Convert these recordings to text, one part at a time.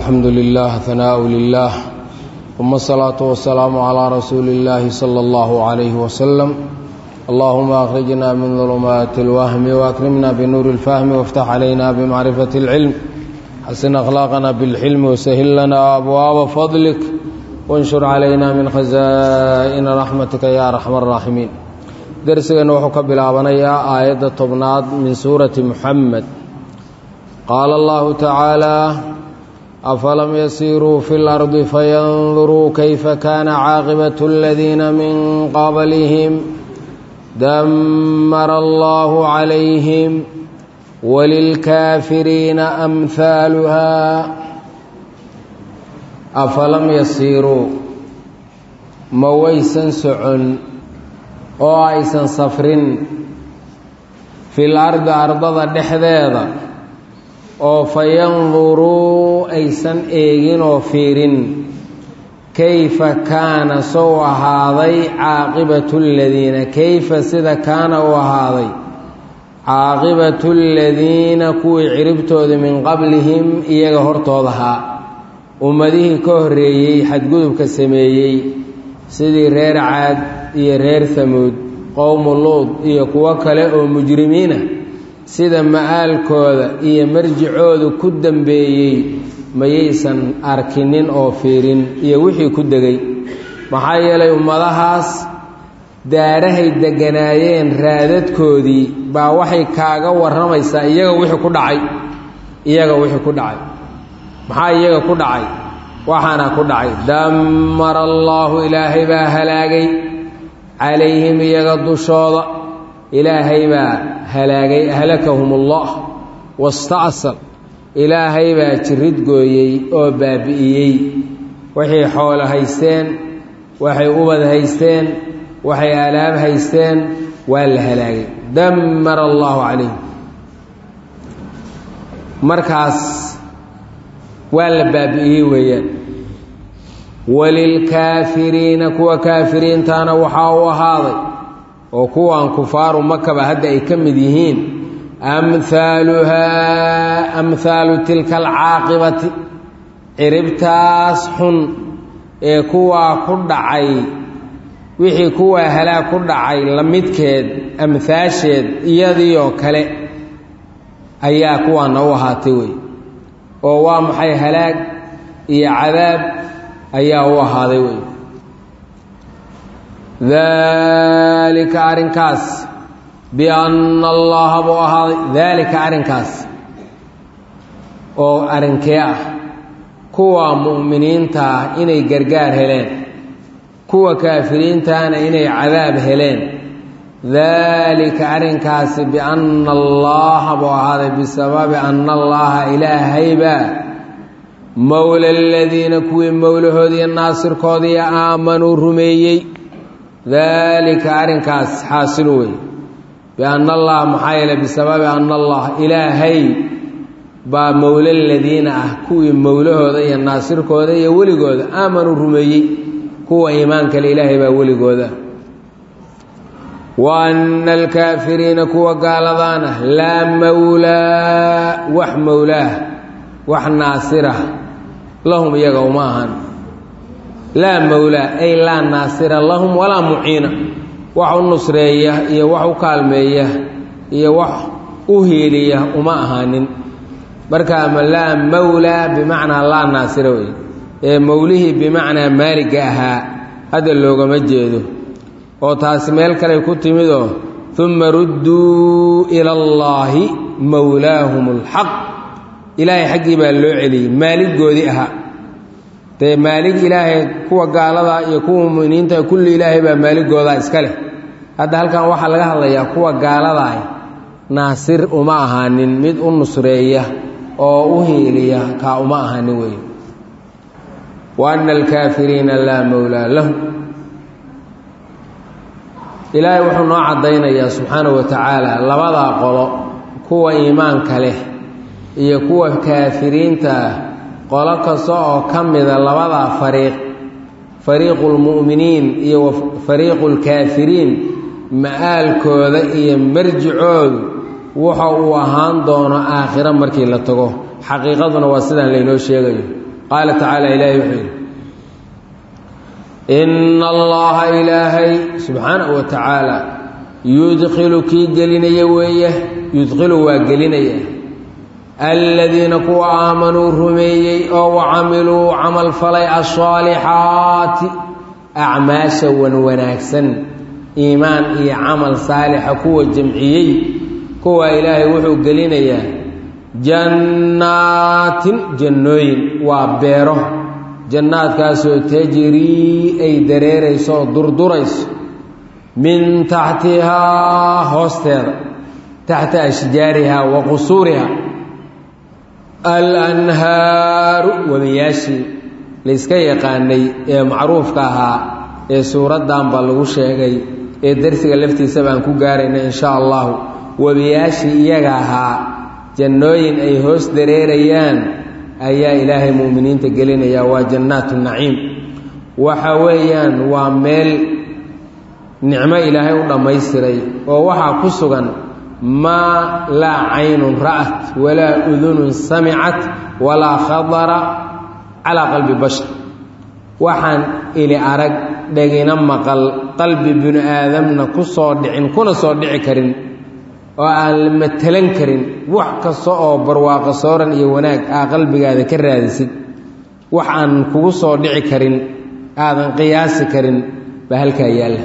الحمد لله ثناء لله ثم الصلاة والسلام على رسول الله صلى الله عليه وسلم اللهم أخرجنا من ظلمات الوهم وأكرمنا بنور الفهم وافتح علينا بمعرفة العلم حسن أخلاقنا بالحلم وسهل لنا أبواب فضلك وانشر علينا من خزائن رحمتك يا أرحم الراحمين درسنا وحكى بالعبنية آية طبناد من سورة محمد قال الله تعالى أفلم يسيروا في الأرض فينظروا كيف كان عاقبة الذين من قبلهم دمر الله عليهم وللكافرين أمثالها أفلم يسيروا مويسا سعن oo aysan safrin fil ardi ardada dhexdeeda oo fa yanduruu aysan eegin oo fiirin kayfa kaana sow ahaaday caaqibatu ladiina kayfa sida kaana u ahaaday caaqibatu ladiina kuwii ciribtooda min qablihim iyaga hortoodahaa ummadihii ka horreeyey xadgudubka sameeyey sidii reer caad iyo reer hamuud qowmu luud iyo kuwo kale oo mujrimiina sida ma'aalkooda iyo marjicoodu ku dambeeyey mayaysan arkinin oo fiirin iyo wixii ku degay maxaa yeelay ummadahaas daarahay degganaayeen raadadkoodii baa waxay kaaga warramaysaa iyaga wixii ku dhacay iyaga wixii ku dhacay maxaa iyaga ku dhacay waxaana ku dhacay dammara allaahu ilaahay baa halaagay calayhim iyaga dushooda ilaahay baa halaagay ahlakahum ullah wasta'sal ilaahay baa jirid gooyey oo baabi'iyey waxay xoolo haysteen waxay ubad haysteen waxay alaab haysteen waa la halaagay dammara allaahu calayhim markaas waa la baabi'iyey weeyaan walilkaafiriina kuwa kaafiriintaana waxaa u ahaaday oo kuwan kufaaru makaba hadda ay ka mid yihiin amhaaluhaa amhaalu tilka alcaaqibati ciribtaas xun ee kuwaa ku dhacay wixii kuwaa halaag ku dhacay la midkeed amhaasheed iyadii oo kale ayaa kuwaana u ahaatay wey oo waa maxay halaag iyo cadaab ayaa u ahaaday wey daalika arrinkaas bianna allaha buu ahaaday daalika arrinkaas oo arrinkee ah kuwa mu'miniinta ah inay gargaar heleen kuwa kaafiriintaana inay cadaab heleen daalika arrinkaasi bianna allaha buu ahaaday bisababi anna allaha ilaahaybaa mowla aladiina kuwii mowlahoodiiyo naasirkoodiiyo aamanuu rumeeyey daalika arrinkaas xaasilu wey bianna allaha maxaa yeele bisababi anna allah ilaahay baa mowla aladiina ah kuwii mowlahooda iyo naasirkooda iyo weligooda aamanuu rumeeyey kuwa iimaan kale ilaahay baa weligooda wa anna alkaafiriina kuwa gaaladaana laa mowlaa wax mowlaah wax naasirah lahum iyaga uma ahan laa mowlaa ay laa naasira lahum walaa muciina wax u nusreeya iyo wax u kaalmeeya iyo wax u hiiliya uma ahaanin marka ama laa mowlaa bimacnaa laa naasira wey ee mowlihii bimacnaa maaliga ahaa hadda loogama jeedo oo taasi meel kale ku timidoo uma rudduu ila allaahi mowlaahum alxaq ilaahay xaggii baa loo celiyey maaligoodii ahaa dee maalig ilaahay kuwa gaaladaa iyo kuwa muminiinta kulli ilaahay baa maaligoodaa iska leh hadda halkan waxaa laga hadlayaa kuwa gaaladaa naasir uma ahaanin mid u nusreeya oo u hiiliya kaa uma ahaanin wey wa anna alkaafiriina laa mowlaa lahum ilaahay wuxuu noo caddaynayaa subxaanahu wa tacaala labadaa qolo kuwa iimaanka leh iyo kuwa kaafiriinta ah qolo kasta oo ka mida labadaa fariiq fariiqu lmu'miniin iyo fariiqu lkaafiriin ma'aalkooda iyo marjicoodu wuxa uu ahaan doono aakhiro markii la tago xaqiiqaduna waa sidaan laynoo sheegayo qaala tacaala ilaahay wuxuu yidhi ina allaha ilaahay subxaanahu wa tacaala yudkilu kii gelinaya weeye yudkilu waa gelinaya aladiina kuwa aamanuu rumeeyey oo wacamiluu camal falay asaalixaati acmaasha wan wanaagsan iimaan iyo camal saalixa kuwa jamciyey kuwa ilaahay wuxuu gelinayaa jannaatin jannooyin waa beero jannaadkaasoo tajrii ay dareerayso oo durdurayso min taxtihaa hoosteeda taxta ashjaarihaa wa qusuuriha alanhaaru webiyaashii layska yaqaanay ee macruufka ahaa ee suuraddan baa lagu sheegay ee darsiga laftiisa baan ku gaarayna in shaa allahu webiyaashii iyaga ahaa jannooyin ay hoos dareerayaan ayaa ilaahay mu'miniinta gelinaya waa jannaatu naciim waxa weeyaan waa meel nicmo ilaahay u dhammaystiray oo waxaa ku sugan maa laa caynun ra'at walaa udunun samicat walaa khadara calaa qalbi bashar waxaan ili arag dhegina maqal qalbi binu aadamna ku soo dhicin kuna soo dhici karin oo aan la matalan karin wax kasta oo barwaaqo sooran iyo wanaag aa qalbigaada ka raadisid wax aan kugu soo dhici karin aadan qiyaasi karin baa halkaa yaalla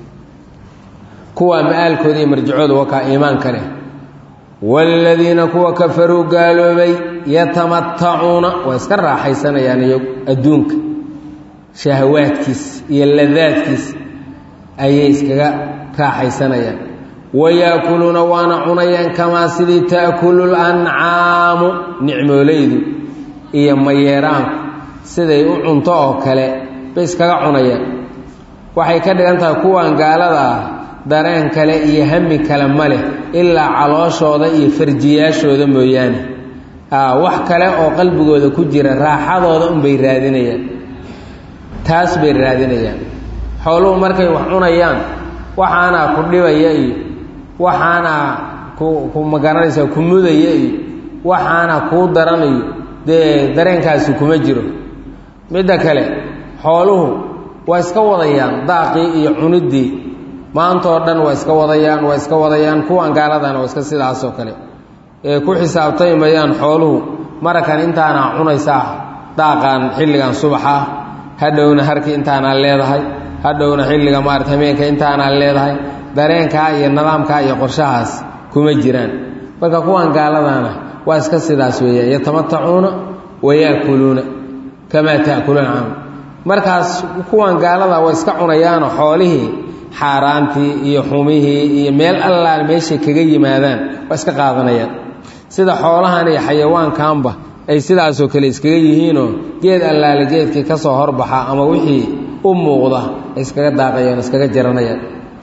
kuwaa ma-aalkooda iyo marjacooda wakaa iimaanka leh waaladiina kuwa kafaruu gaaloobay yatamatacuuna waa iska raaxaysanayaan iyo adduunka shahawaadkiis iyo ladaadkiis ayay iskaga raaxaysanayaan wayaakuluuna waana cunayaan kamaa sidii ta'kulu lancaamu nicmoolaydu iyo mayeeraanku siday u cunto oo kale bay iskaga cunayaan waxay ka dhigan tahay kuwan gaalada ah dareen kale iyo hami kale ma leh ilaa calooshooda iyo farjiyaashooda mooyaane wax kale oo qalbigooda ku jira raaxadooda unbay raadinayaan taas bay raadinayaan xooluhu markay wax cunayaan waxaanaa ku dhibaya iyo waxaanaa ku ku magaranaysaa ku mudaya iyo waxaanaa kuu daranayo dee dareenkaasi kuma jiro midda kale xooluhu waa iska wadayaan daaqii iyo cuniddii maantoo dhan waa iska wadayaan waa iska wadayaan kuwan gaaladana waa iska sidaasoo kale ee ku xisaabtami mayaan xooluhu marakan intaanaa cunaysaa daaqaan xilligan subaxa hadhowna harki intaanaa leedahay hadhowna xilliga maarata hameenka intaanaa leedahay dareenkaa iyo nidaamkaa iyo qorshahaas kuma jiraan marka kuwan gaaladana waa iska sidaas weeyaan yatamatacuuna wayaakuluuna kamaa ta'kuluuna cam markaas kuwan gaalada waa iska cunayaanoo xoolihii xaaraantii iyo xumihii iyo meel allaan meeshay kaga yimaadaan waa iska qaadanayaan sida xoolahan iyo xayawaankanba ay sidaasoo kale iskaga yihiinoo geed allaale geedkii ka soo horbaxa ama wixii u muuqda ay iskaga daaqayaan iskaga jaranayaan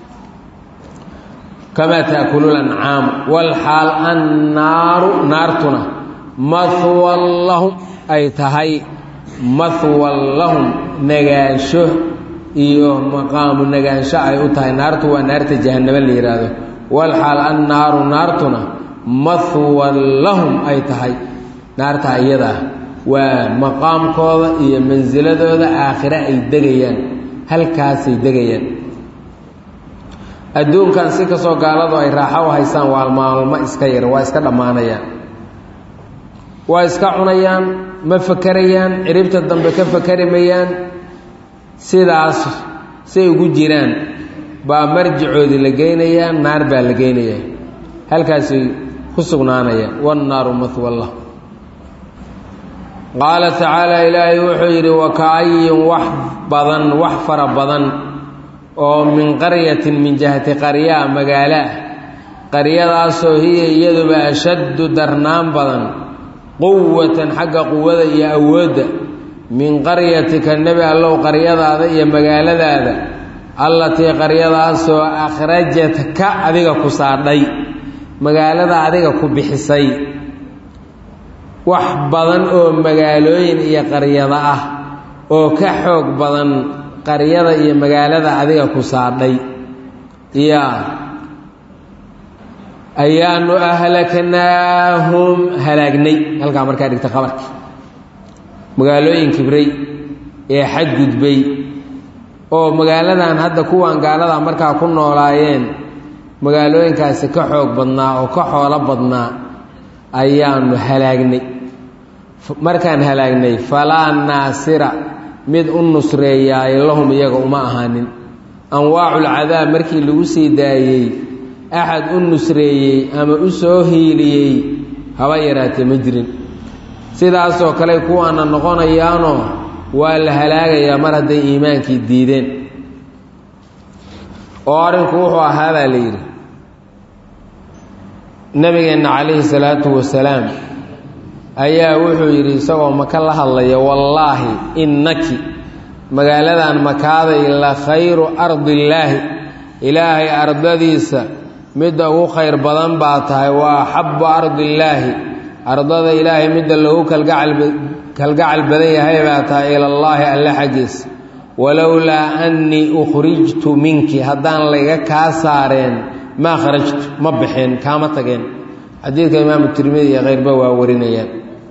kamaa ta'kulu lancaamu walxaal annaaru naartuna mahwan lahum ay tahay mahwan lahum nagaansho iyo maqaamu nagaansho ay u tahay naartu waa naarta jahannamo la yidhaahdo walxaal annaaru naartuna mahwan lahum ay tahay naarta iyadaa waa maqaamkooda iyo mansiladooda aakhire ay degayaan halkaasay degayaan adduunkan si kastoo gaaladu ay raaxo u haysaan waa maalmo iska yar waa iska dhammaanayaan waa iska cunayaan ma fakerayaan ciribta dambe ka fakeri mayaan sidaas say ugu jiraan baa marjicoodii la geynayaa naar baa la geynayaa halkaasay ku sugnaanayaan wannaaru mahwallah qaala tacaala ilaahay wuxuu yidhi wakaayin wax badan wax fara badan oo min qaryatin min jihati qaryaa magaalo ah qaryadaasoo hiya iyaduba ashaddu darnaan badan quwatan xagga quwada iyo awoodda min qaryatika nebi allow qaryadaada iyo magaaladaada allatii qaryadaasoo akhrajatka adiga ku saadhay magaalada adiga ku bixisay wax badan oo magaalooyin iyo qaryada ah oo ka xoog badan qaryada iyo magaalada adiga ku saadhay yaa ayaanu ahlaknaahum halaagnay halkaa markaa dhigta qabarka magaalooyin kibray ee xadgudbay oo magaaladan hadda kuwan gaalada markaa ku noolaayeen magaalooyinkaasi ka xoog badnaa oo ka xoolo badnaa ayaanu halaagnay markaan halaagnay falaa naasira mid u nusreeyaayo lahum iyaga uma ahaanin anwaaculcadaab markii lagu sii daayey axad u nusreeyey ama u soo hiiliyey haba yaraatee ma jirin sidaasoo kale kuwaana noqonayaanoo waa la halaagayaa mar hadday iimaankii diideen oo arrinku wuxuu ahaa baa la yidhi nabigeenna calayhi salaatu wasalaam ayaa wuxuu yidhi isagoo maka la hadlaya wallaahi innaki magaaladan makaaday la khayru ardillaahi ilaahay ardadiisa midda ugu khayr badan baa tahay waa axabbu ardillaahi ardada ilaahay midda loogu kalgacal badan yahay baa tahay ilallaahi alle xaggiisa walowlaa annii ukhrijtu minki haddaan layga kaa saareen maa kharajtu ma baxeen kaama tageen xadiidka imaamu tirmidi iyo khayrba waa warinayaan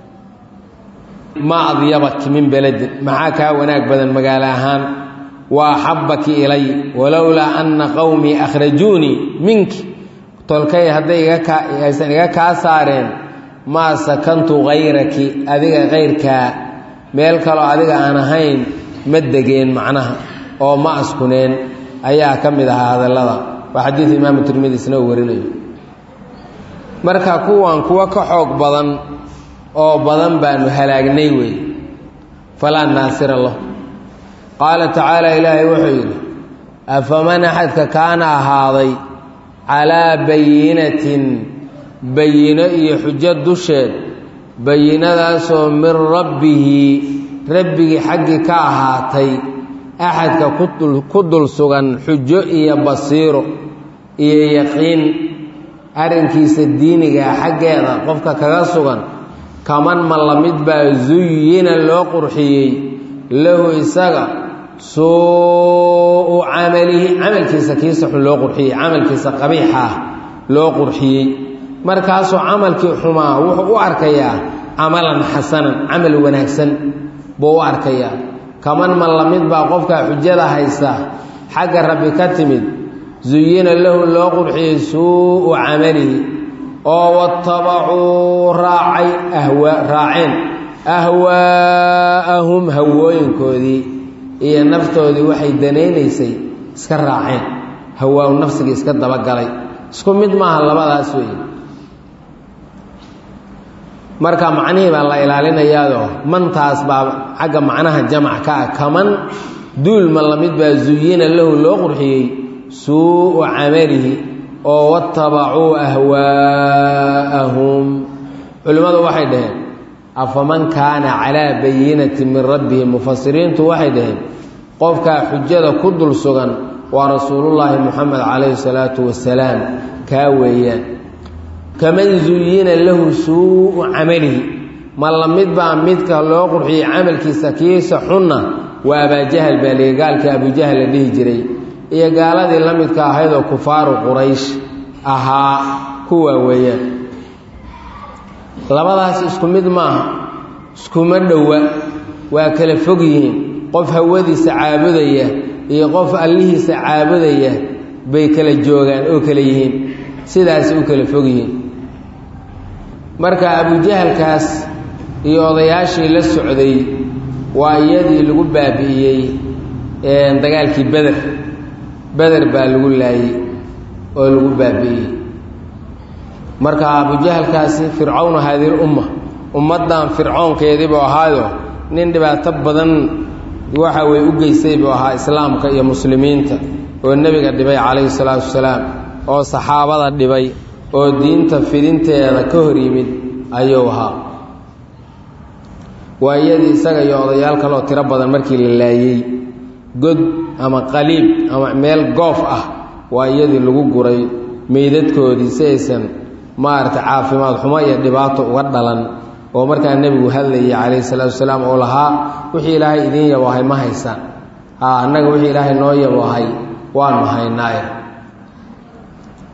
ma adyabaki min beledin maxaa kaa wanaag badan magaalo ahaan wa axabbaki ilay walowlaa anna qowmii akhrajuunii minki tolkay hadday aysan iga kaa saareen maa sakantu kayraki adiga kayrkaa meel kaloo adiga aan ahayn ma degeen macnaha oo ma askuneen ayaa ka mid ahaa hadallada waa xadiid imaamu tirmidi isna uu warinayo marka kuwan kuwa ka xoog badan oo badan baanu halaagnay wey falaa naasira lah qaala tacaala ilaahay wuxuu yidhi afaman axadka kaana ahaaday calaa bayinatin bayino iyo xujo dusheed bayinadaasoo min rabbihi rabbigii xaggii ka ahaatay axadka ku dul sugan xujo iyo basiiro iyo yaqiin arrinkiisa diinigaa xaggeeda qofka kaga sugan kaman ma la mid baa zuyina loo qurxiyey lahu isaga suu camalihi camalkiisa kiisa xun loo qurxiyey camalkiisa qabiixa ah loo qurxiyey markaasuu camalkii xumaa wuxuu u arkayaa camalan xasanan camal wanaagsan buu u arkayaa kaman ma la mid baa qofkaa xujada haysta xagga rabbi ka timid zuyina lahu loo qurxiyey suu'u camalihi oo watabacuu raacay raaceen ahwaa'ahum hawooyinkoodii iyo naftoodii waxay danaynaysay iska raaceen hawaa nafsigii iska dabagalay isku mid maaha labadaas weeye marka macnihii baa la ilaalinayaadoo mantaas baa xagga macnaha jamac ka ah kaman duulma lamid baa zuyina lahu loo qurxiyey suu'u camalihi oo watabacuu ahwaa'ahum culimmadu waxay dhaheen afaman kaana calaa bayinati min rabbihi mufasiriintu waxay dhaheen qofkaa xujada ku dul sugan waa rasuulullaahi moxamed calayhi salaatu wasalaam kaa weeyaan kaman zuyina lahu suu'u camalihi ma la mid baa midka loo qurxiyey camalkiisa kiisa xunna waa abaajahal baa liga gaalkii abujahal la dhihi jiray iyo gaaladii la midka ahaydoo kufaaru quraysh ahaa kuwaa weeyaan labadaas isku mid maaha iskuma dhowa waa kala fog yihiin qof hawadiisa caabudaya iyo qof allihiisa caabudaya bay kala joogaan oo kala yihiin sidaas u kala fog yihiin marka abujahalkaas iyo odayaashii la socday waa iyadii lagu baabi'iyey dagaalkii beder beder baa lagu laayey oo lagu baabi'iyey marka abujahalkaasi fircawnu haadihi lumma ummaddan fircoonkeedii buu ahaayo nin dhibaato badan waxa weye u geystay buu ahaa islaamka iyo muslimiinta oo nebiga dhibay calayhi salaatu wasalaam oo saxaabada dhibay oo diinta fidinteeda ka hor yimid ayuu ahaa waa iyadii isaga iyo odayaal kaleoo tiro badan markii la laayey god ama qaliib ama meel goof ah waa iyadii lagu guray meydadkoodii si aysan maaragtay caafimaad xumo iyo dhibaato uga dhalan oo markaa nebigu hadlayay calayhi salaatu wasalaam oo lahaa wixii ilaahay idiin yaboohay ma haysaan haa annaga wixii ilaahay noo yaboohay waanu haynaaye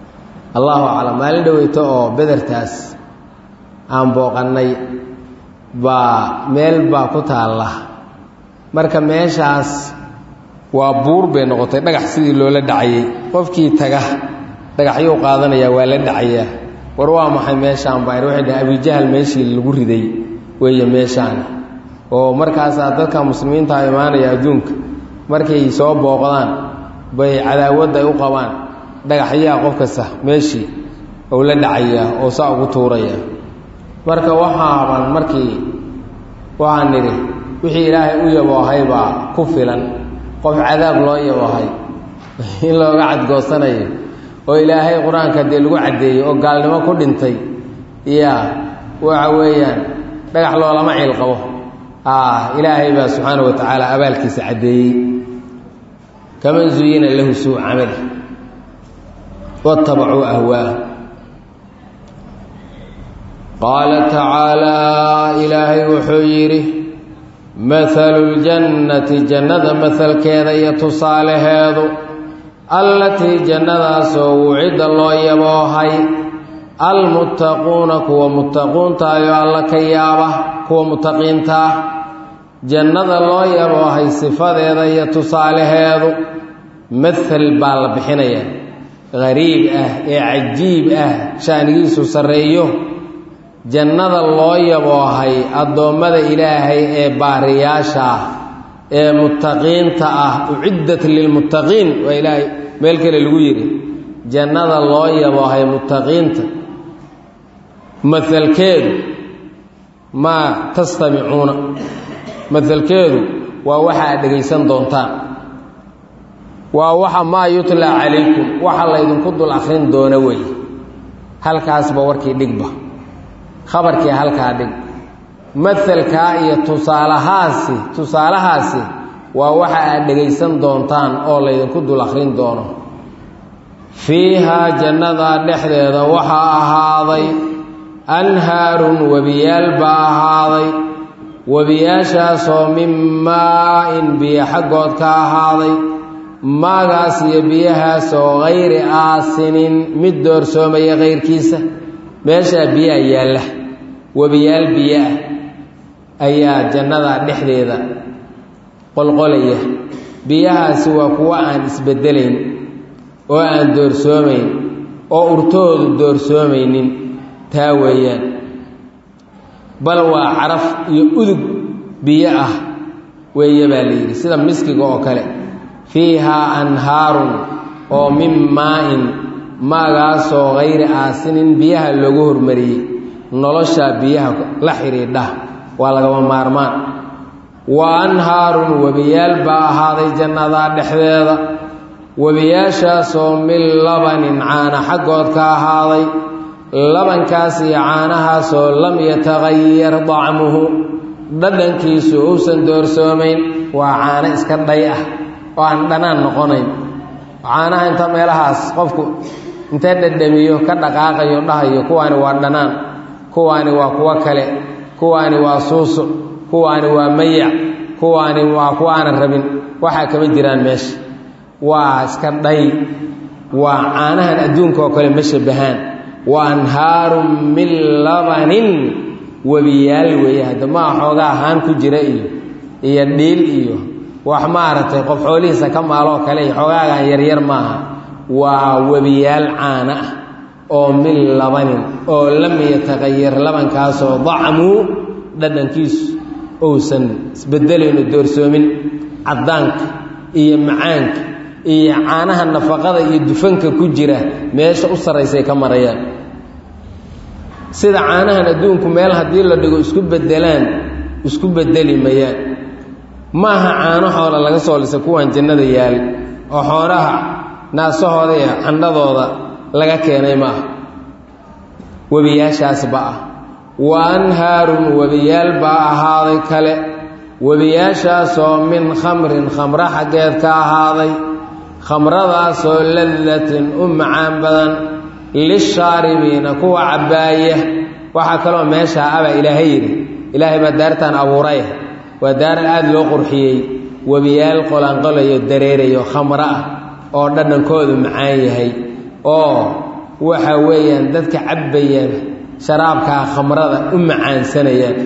allahu aclam maalin dhoweyto oo bedertaas aan booqannay baa meel baa ku taalla marka meeshaas waa buur bay noqotay dhagax sidii loola dhacayey qofkii taga dhagaxyuu qaadanayaa waa la dhacayaa war waa maxay meeshaan baa waxay dhahay abijahal meeshii lagu riday weeye meeshaan oo markaasaa dadka muslimiinta imaanaya adduunka markay soo booqdaan bay cadaawadda ay u qabaan dhagaxyaha qof kasta meeshii ou la dhacayaa oo saa ugu tuuraya marka waxaaban markii waxaan nidhi wixii ilaahay u yaboohay baa ku filan qof cadaab loo yaboohay in looga cadgoosanayo oo ilaahay qur-aanka dee lagu caddeeyey oo gaalnimo ku dhintay ya waxa weeyaan dhagax loolama ciil qabo ilaahay baa subxaana wa tacaala abaalkiisa caddeeyey kaman zuyina lahu suu camali watabacuu ahwaah qaala tacaalaa ilaahay wuxuu yidhi mahalu ljannati jannada mahalkeeda iyo tusaalaheedu allatii jannadaasoo wucidda loo yaboohay almuttaquuna kuwa muttaquuntaayo alla ka yaaba kuwa muttaqiintaa jannada loo yaboohay sifadeeda iyo tusaalaheedu mahal baa la bixinayaa qariib ah ee cajiib ah shaanigiisu sarreeyo jannada loo yaboohay addoommada ilaahay ee baariyaasha ah ee muttaqiinta ah uciddat lilmuttaqiin waa ilaahay meel kale lagu yidhi jannada loo yaboohay muttaqiinta mahalkeedu maa tastamicuuna mahalkeedu waa waxa aad dhegaysan doontaan waa waxa maa yutlaa calaykum waxa laydinku dul akhrin doona weeye halkaasba warkii dhigba khabarkii halkaa dhig mahalkaa iyo tusaalahaasi tusaalahaasi waa waxa aad dhegaysan doontaan oo laydinku dul akhrin doono fiihaa jannadaa dhexdeeda waxaa ahaaday anhaarun webiyaal baa ahaaday webiyaashaasoo min maa-in biyo xaggood ka ahaaday maagaas iyo biyahaasoo hayri aasinin mid doorsoomaya kayrkiisa meeshaa biyaha yaalla webiyaal biyo ah ayaa jannada dhexdeeda qolqolaya biyahaasi waa kuwo aan isbeddelayn oo aan doorsoomayn oo urtoodu doorsoomaynin taa weeyaan bal waa caraf iyo udug biyo ah weeye baa layidhi sida miskiga oo kale fiihaa anhaarun oo min maa-in maagaasoo hayri aasinin biyaha loogu hormariyey noloshaa biyaha la xidhiidha waa lagama maarmaan wa anhaarun webiyaal baa ahaaday jannadaa dhexdeeda webiyaashaasoo min labanin caana xaggood ka ahaaday labankaas iyo caanahaasoo lam yataqayar dacmuhu dhadhankiisu uusan doorsoomayn waa caano iska dhay ah oo aan dhanaan noqonayn caanaha inta meelahaas qofku intee dhadhamiyo ka dhaqaaqayo dhahayo kuwaani waa dhanaan kuwaani waa kuwo kale kuwaani waa suusuc kuwaani waa mayac kuwaani waa kuwa aanan rabin waxaa kama jiraan meesha waa iska dhay waa caanahan adduunka oo kale ma shabahaan wa anhaarun min labanin webiyaal weeye hadda maa xoogaa haan ku jira iyo iyo dhiil iyo wax maaragtay qof xoolihiisa ka maaloo kale iyo xoogaagan yaryar maaha waa webiyaal caana ah oo min labanin oo lam yataqayar labankaasoo dacmuu dhadhankiisu uusan isbedelayno doorsoomin caddaanka iyo macaanka iyo caanaha nafaqada iyo dufanka ku jira meesha u sarraysay ka marayaan sida caanahan adduunku meel haddii la dhigo isku bedelaan isku bedeli mayaan maaha caano xoola laga soo lisay kuwan jannada yaal oo xoolaha naasahooda iyo candhadooda laga keenay maaha webiyaashaasba ah wa anhaarun webiyaal baa ahaaday kale webiyaashaasoo min khamrin khamro xaggeed ka ahaaday khamradaasoo ladatin u macaan badan lishaaribiina kuwa cabbaaya waxaa kaloo meeshaa abaa ilaahay yidhi ilaahay baa daartaan abuuray waa daaran aada loo qurxiyey webiyaal qolanqolayo dareerayo khamro ah oo dhadhankoodu macaan yahay oo waxa weeyaan dadka cabbayaan sharaabkaa khamrada u macaansanayaan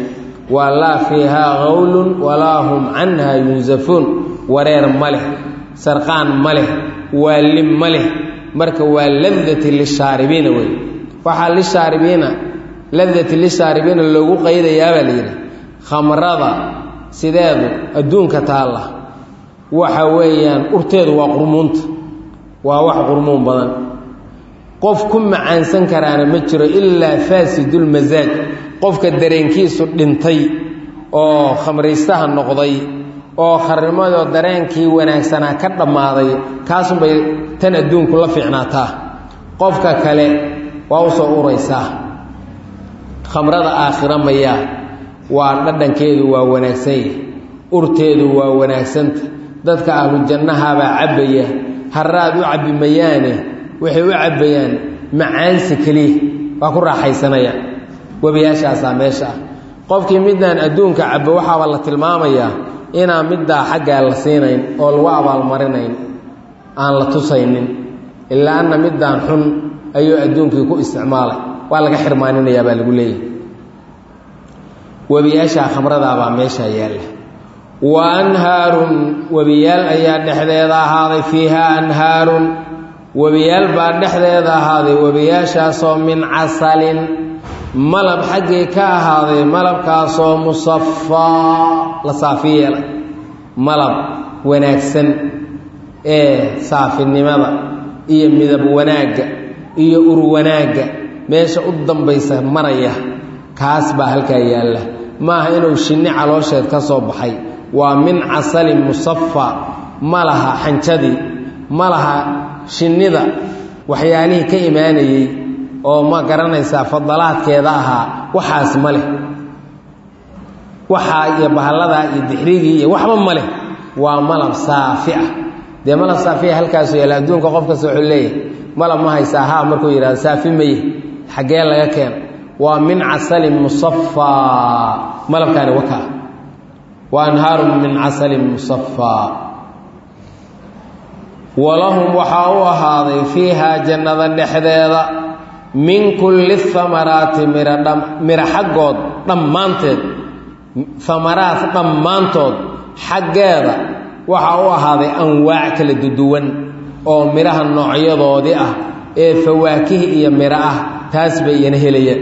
waa laa fiihaa qawlun walaa hum canha yunsafuun wareer ma leh sarqaan ma leh waalim ma leh marka waa ladati lishaaribiina wey waxaa lishaaribiina ladati lishaaribiina loogu qaydayaabaa la yidhi khamrada sideedu adduunka taalla waxa weeyaan urteedu waa qurmuunta waa wax qurmuun badan qof ku macaansan karaana ma jiro ilaa faasidulmasaaj qofka dareenkiisu dhintay oo khamraystaha noqday oo kharnimadoo dareenkii wanaagsanaa ka dhammaaday kaasunbay tan adduunku la fiicnaataa qofka kale waa u soo uraysaa khamrada aakhira mayaa waa dhadhankeedu waa wanaagsan yahy urteedu waa wanaagsanta dadka ahlu jannahabaa cabbaya haraad u cabbi mayaane waxay u cabbayaan macaansi keliya waa ku raaxaysanayaan webiyaashaasaa meesha ah qofkii midaan adduunka cabbo waxaaba la tilmaamayaa inaan middaa xaggaa la siinayn oo lagu abaalmarinayn aan la tusaynin ilaa anna middaan xun ayuu adduunkii ku isticmaalay waa laga xirmaaninayaa baa lagu leeyahy webiyaashaa khamradaabaa meeshaa yaalla wa anhaarun webiyaal ayaa dhexdeeda ahaaday fiihaa anhaarun webiyaal baa dhexdeeda ahaaday webiyaashaasoo min casalin malab xaggii ka ahaaday malabkaasoo musafaa la saafi yeelay malab wanaagsan ee saafinimada iyo midab wanaagga iyo ur wanaagga meesha u dambaysa maraya kaas baa halkaa yaalla maaha inuu shinni caloosheed ka soo baxay waa min casalin musafa ma laha xanjadii ma laha shinnida waxyaalihii ka imaanayey oo ma garanaysaa fadalaadkeeda ahaa waxaas ma leh waxaa iyo bahalladaa iyo dixrigii iyo waxba ma leh waa malab saafi ah dee malab saafiya halkaasu yaala adduunka qof kasta wuxuu leeyahay malab ma haysaa haa markuu yidhahdo saafi maye xaggee laga keena waa min casalin musafaa malabkaani wakaa wa anhaarun min casalin musafaa walahum waxaa u ahaaday fiihaa jannada dhexdeeda min kulli amaraati miro xaggood dhammaanteed amaraat dhammaantood xaggeeda waxaa u ahaaday anwaac kala duduwan oo midhaha noocyadoodii ah ee fawaakihi iyo miro ah taas bay iyana helayaan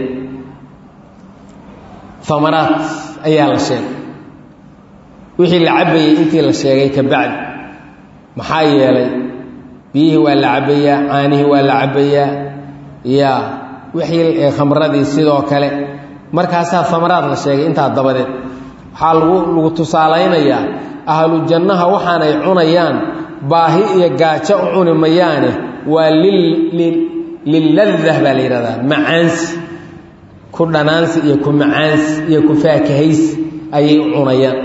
amaraat ayaa la sheegay wixii la cabbayey intii la sheegay ka bacdi maxaa yeelay biyihii waa la cabbayaa caanihii waa la cabbayaa ya wixii khamradii sidoo kale markaasaa amaraad la sheegay intaa dabadeed waxaa lagu lagu tusaalaynayaa ahlu jannaha waxaanay cunayaan baahi iyo gaajo u cuni mayaane waa liladah baa la yidhahdaa macaansi ku dhanaansi iyo ku macaansi iyo ku faakahaysi ayay u cunayaan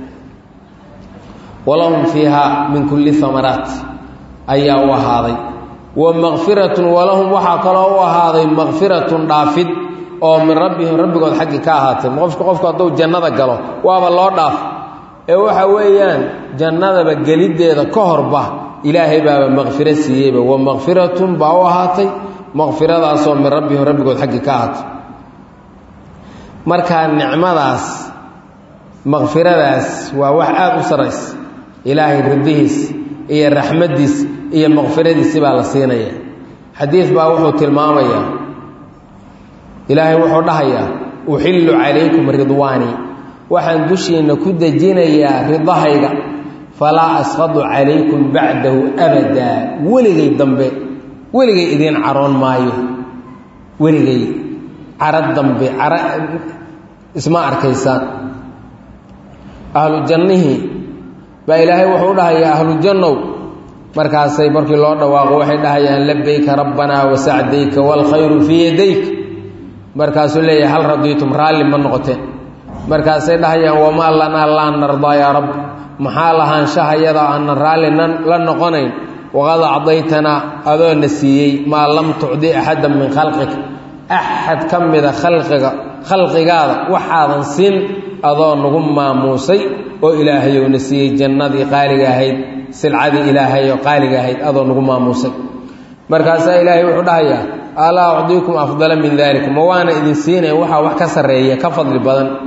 walahum fiihaa min kulli amaraat ayaa u ahaaday wa makfiratun walahum waxaa kaloo u ahaaday makfiratun dhaafid oo min rabbihim rabbigood xaggii ka ahaatay qofka qofku hadduu jannada galo waaba loo dhaaf ee waxa weeyaan jannadaba geliddeeda ka horba ilaahay baaba makfiro siiyeyba wa makfiratun baa u ahaatay makfiradaasoo min rabbihim rabbigood xaggii ka ahaatay markaa nicmadaas makfiradaas waa wax aada u saraysa ilaahay ridihiis iyo raxmaddiis iyo makfiradiisi baa la siinaya xadiid baa wuxuu tilmaamayaa ilaahay wuxuu dhahayaa uxillu calaykum ridwaanii waxaan dushiinna ku dejinayaa ridahayga falaa asqadu calaykum bacdahu abadaa weligay dambe weligay idiin caroon maayo weligay caro dambe caro isma arkaysaan ahlu jannihii baa ilaahay wuxuu dhahayaa ahlu jannow markaasay markii loo dhawaaqo waxay dhahayaan labayka rabbanaa wasacdayka waalkhayru fii yadayk markaasuu leeyahay hal radiitum raalli ma noqoteen markaasay dhahayaan wamaa lanaa laa nardaa yaa rabb maxaa lahaanshahayada aanan raalli la noqonayn waqad acdaytanaa adoona siiyey maa lam tucdi axaddan min khalqika axad ka mida khalqiga khalqigaada waxaadan siin adoo nagu maamuusay oo ilaahayowna siiyey jannadii qaaliga ahayd silcadii ilaahay oo qaaliga ahayd adoo nagu maamuusay markaasaa ilaahay wuxuu dhahayaa alaa ucdiikum afdala min dalik ma waana idin siinayn waxaa wax ka sarreeya ka fadli badan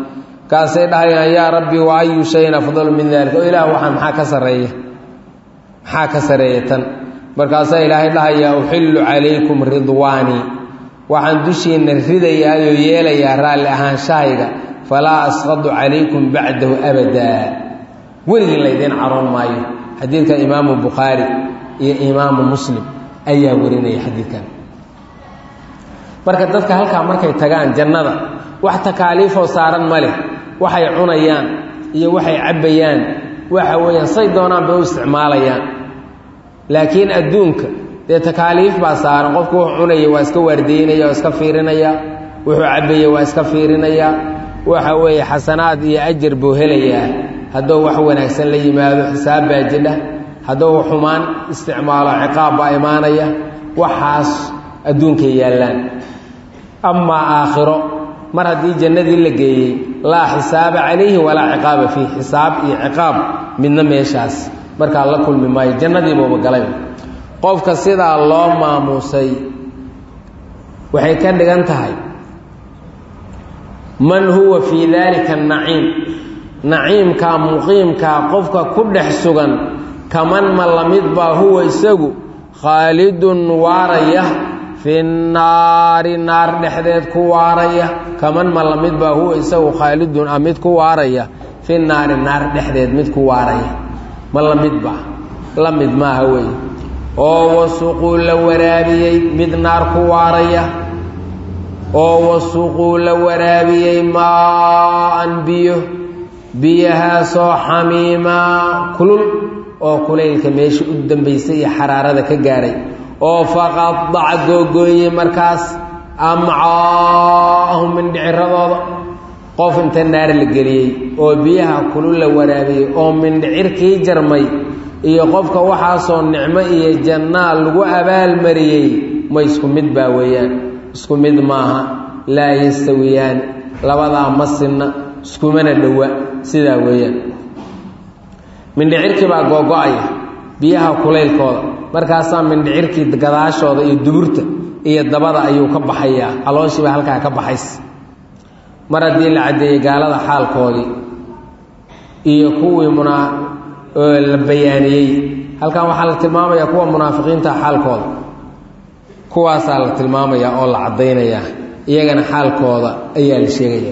kaasay dhahayaan yaa rabbi wa ayu shayin afdalu min dalik oo ilaah waxaan maxaa ka sarreeya maxaa ka sarreeya tan markaasaa ilaahay dhahayaa uxillu calaykum ridwaanii waxaan dushiinna ridayaayoo yeelayaa raalli ahaanshahayga falaa asqadu calaykum bacdahu abadaa weligin laydiin caroon maayo xadiidka imaamu bukhaari iyo imaamu muslim ayaa warinaya xadiidkan marka dadka halkaa markay tagaan jannada wax takaaliifoo saaran ma leh waxay cunayaan iyo waxay cabbayaan waxa weeyaan say doonaan bay u isticmaalayaan laakiin adduunka dee takaaliif baa saaran qofku wuxuu cunaya waa iska waardeynaya waa iska fiirinaya wuxuu cabbaya waa iska fiirinaya waxa weeye xasanaad iyo ajar buu helayaa hadduu wax wanaagsan la yimaado xisaab baa jidha hadduu xumaan isticmaalo ciqaab baa imaanaya waxaas adduunkay yaallaan amaa aakhiro mar haddii jannadii la geeyey laa xisaaba calayhi walaa ciqaaba fiih xisaab iyo ciqaab midna meeshaas markaa la kulmi maayo jannadiibuuba galay qofka sidaa loo maamuusay waxay ka dhigan tahay man huwa fii daalika naciim naciimkaa muqiimkaa qofka ku dhex sugan kaman ma la mid baa huwa isagu khaalidun waaraya fi naari naar dhexdeed ku waaraya kaman ma la mid baa huwa isagu khaalidun a mid ku waaraya fi naari naar dhexdeed mid ku waaraya ma la mid baa la mid maaha weeye oo wasuquu la waraabiyey mid naar ku waaraya oo wasuquu la waraabiyey maa-an biyo biyahaasoo xamiimaa kulul oo kulaylka meesha u dambaysay iyo xaraarada ka gaadhay oo faqadaca googooyey markaas amcaahum mindhiciradooda qof inta naar la geliyey oo biyaha kulul la waraabiyey oo mindhicirkii jarmay iyo qofka waxaasoo nicmo iyo jannaa lagu abaalmariyey ma isku mid baa weeyaan isku mid maaha laa yastawiyaan labadaa ma sinna iskumana dhowa sidaa weeyaan mindhicirkii baa googo-aya biyaha kulaylkooda markaasaa mindhicirkii gadaashooda iyo duburta iyo dabada ayuu ka baxayaa calooshiiba halkaa ka baxays mar haddii la caddeeyey gaalada xaalkoodii iyo kuwii munaa la bayaaniyey halkan waxaa la tilmaamayaa kuwa munaafiqiinta xaalkooda kuwaasaa la tilmaamayaa oo la caddaynayaa iyagana xaalkooda ayaa la sheegaya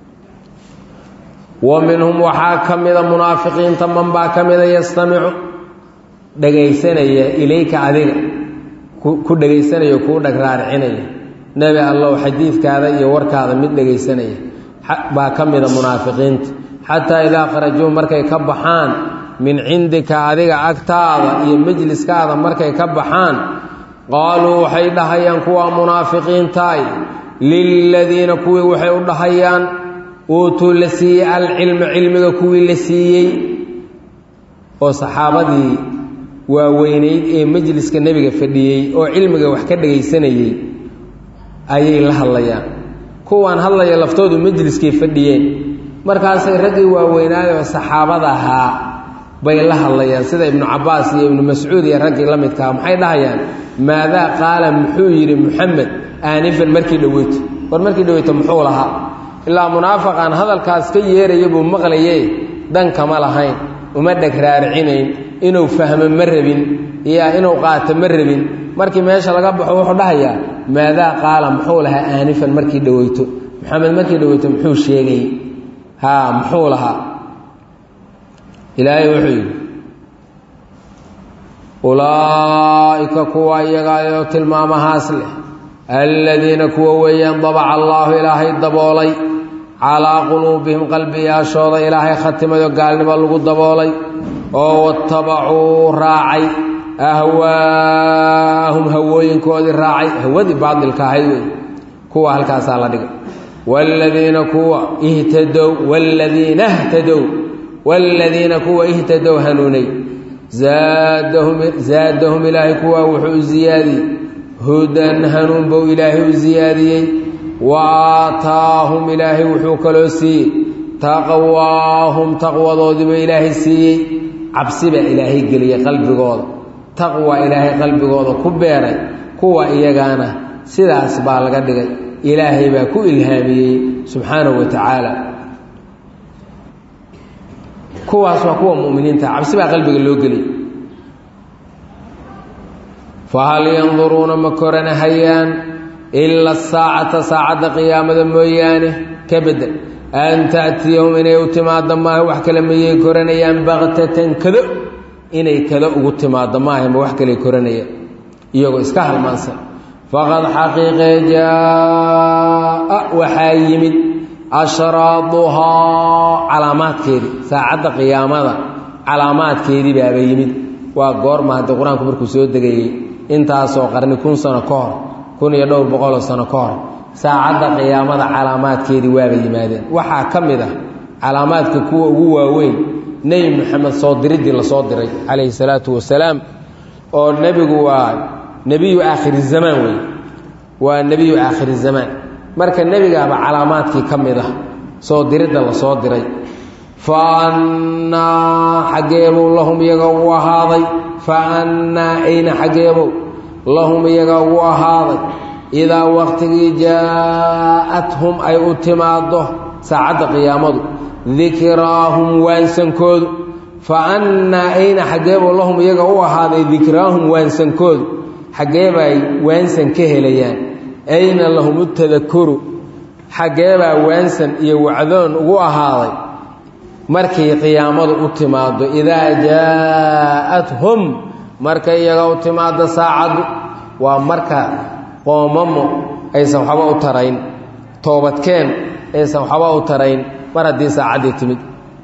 wa minhum waxaa ka mida munaafiqiinta man baa ka mida yastamicu dhegaysanaya ilayka adiga ku dhegaysanaya kuu dhag raaricinaya nebi allow xadiidkaada iyo warkaada mid dhegaysanaya baa ka mida munaafiqiinta xataa idaa kharajuu markay ka baxaan min cindika adiga agtaada iyo majliskaada markay ka baxaan qaaluu waxay dhahayaan kuwaa munaafiqiintaay liladiina kuwii waxay u dhahayaan uutuu la siiyey alcilma cilmiga kuwii la siiyey oo saxaabadii waaweynayd ee majliska nebiga fadhiyey oo cilmiga wax ka dhagaysanayey ayay la hadlayaan kuwaan hadlaya laftoodu majliskay fadhiyeen markaasay raggii waaweynaayoo saxaabada ahaa bay la hadlayaan sida ibnu cabbaas iyo ibnu mascuud iyo raggii la midkaha maxay dhahayaan maadaa qaala muxuu yidhi muxamed aanifan markii dhoweyto war markii dhoweyto muxuu lahaa ilaa munaafaqaan hadalkaas ka yeeraya buu maqlaye dan kama lahayn uma dheg raaricinayn inuu fahmo ma rabin iyo inuu qaato ma rabin markii meesha laga baxo wuxuu dhahayaa maadaa qaala muxuu lahaa aanifan markii dhoweyto maxamed markii dhoweyto muxuu sheegay haa muxuu lahaa ilaahay wuxuu yidhi ulaa'ika kuwa iyagaayoo tilmaamahaas leh aladiina kuwa weeyaan dabaca allaahu ilaahay daboolay calaa quluubihim qalbiyaashooda ilaahay khatimayo gaalnimo lagu daboolay oo watabacuu raacay ahwaahum hawooyinkoodii raacay hawadii baadilka ahayd wey kuwa halkaasaa la dhigay wladiina kuwa ihtadow wladiina htadow wladiina kuwa ihtadow hanuunay zaadahum ilaahay kuwaa wuxuu u ziyaadiyey hudan hanuun bou ilaahay u ziyaadiyey wa aataahum ilaahay wuxuu kaloo siiyey taqwaahum taqwadoodiiba ilaahay siiyey cabsi baa ilaahay geliyey qalbigooda taqwa ilaahay qalbigooda ku beeray kuwa iyagaana sidaas baa laga dhigay ilaahay baa ku ilhaamiyey subxaanahu wa tacaala kuwaas waa kuwa mu'miniinta cabsi baa qalbiga loo geliy fahal yanduruuna ma koranahayaan ila saacata saacadda qiyaamada mooyaane ka bedel an ta'tiyahum inay u timaaddo maaha wax kale mayay koranayaan baktatan kado inay kado ugu timaaddo maaha ma wax kale koranayaan iyagoo iska halmaansan faqad xaqiiqee jaa waxaa yimid ashraaduhaa calaamaadkeedii saacadda qiyaamada calaamaadkeedii baaba yimid waa goorma haddii qur-aanku markuu soo degayey intaasoo qarni kun sano ka hor kun iyo dhowr boqoloo sano ka hor saacadda qiyaamada calaamaadkeedii waaba yimaadeen waxaa ka mid ah calaamaadka kuwa ugu waaweyn nebi moxamed soo diriddii lasoo diray calayhi salaatu wasalaam oo nebigu waa nebiyu aakhiri zamaan wey waa nebiyu aakhiri zamaan marka nebigaaba calaamaadkii ka mid ah soo diridda lasoo diray fa annaa xaggeebow lahum iyaga ugu ahaaday fa annaa ayna xaggeebow lahum iyaga ugu ahaaday idaa waqtigii jaa-athum ay u timaaddo saacadda qiyaamadu dikraahum waansankoodu fa annaa ayna xaggeebow lahum iyaga u ahaaday dikraahum waansankoodu xaggeebay waansan ka helayaan ayna lahum utadakuru xaggeebaa waansan iyo wacdoon ugu ahaaday markay qiyaamadu u timaaddo idaa jaa-athum markay iyaga u timaaddo saacaddu waa marka qoomamo aysan waxba u tarayn toobadkeen aysan waxba u tarayn mar haddii saacaddii timid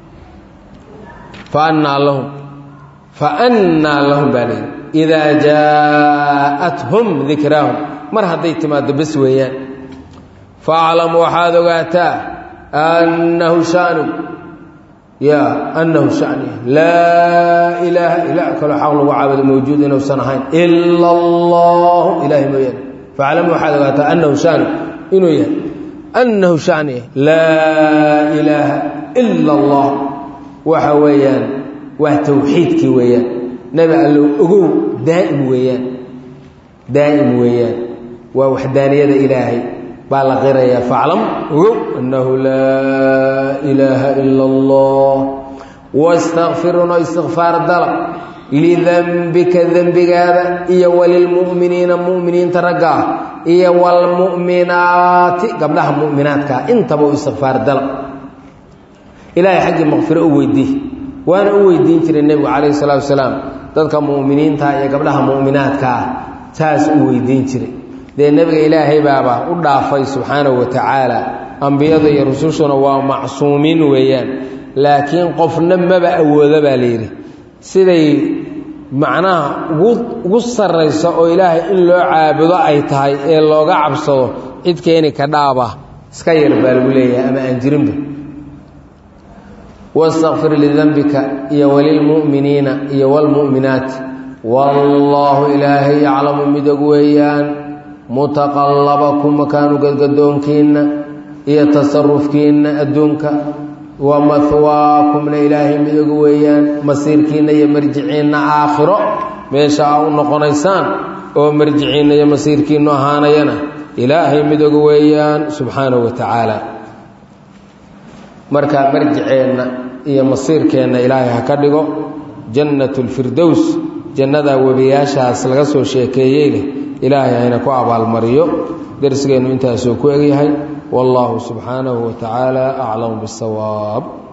fa annaa lahum fa annaa lahum baa leeyi idaa jaa-athum dikraahum mar hadday timaaddo bes weeyaan faaclam waxaad ogaataa annahu shanu ya annahu shani laa ilaaha ilaa kaloo xaq lagu caabudo mawjuud inuusan ahayn ila allahu ilaahay mooyaane faaclam waxaad ogaataa annahu shanu inuu yahay annahu shani laa ilaaha ila allah waxa weeyaan waa tawxiidkii weeyaan nebi allow ogow daa'im weeyaan daa'im weeyaan waa waxdaaniyada ilaahay baa la qirayaa faclam ogow annahu laa ilaaha ila allah wastakfiruna istikfaar dalab lidanbika dembigaada iyo walilmu'miniina mu'miniinta ragga ah iyo waalmu'minaati gabdhaha mu'minaadkaa intaba u istikfaar dalab ilaahay xaggii maqfiro u weydii waana u weydiin jiray nebigu calayhi salaatu wasalaam dadka mu'miniinta iyo gabdhaha mu'minaadka ah saas u weydiin jiray dee nebiga ilaahay baaba u dhaafay subxaanahu wa tacaala ambiyada iyo rusushuna waa macsuumiin weeyaan laakiin qofna maba awooda baa layidhi siday macnaha ugu ugu sarrayso oo ilaahay in loo caabudo ay tahay ee looga cabsado cid keeni ka dhaaba iska yar baa lagu leeyahay ama aan jirinba wastakfir lidanbika iyo walilmu'miniina iyo waalmu'minaati wallaahu ilaahay yaclamu midog weeyaan mutaqallabakum makaanu gadgadoonkiinna iyo tasarufkiinna adduunka wa mahwaakumna ilaahay midog weeyaan masiirkiinna iyo marjiciinna aakhiro meesha aa u noqonaysaan oo marjiciinna iyo masiirkiinnu ahaanayana ilaahay midog weeyaan subxaanahu wa tacaala marka marjiceenna iyo masiirkeenna ilaahay ha ka dhigo jannat lfirdows jannadaa webiyaashaas laga soo sheekeeyey leh ilaahay hayna ku abaalmariyo darsigeennu intaasuu ku egyahay wallaahu subxaanahu wa tacaala aclamu bisawaab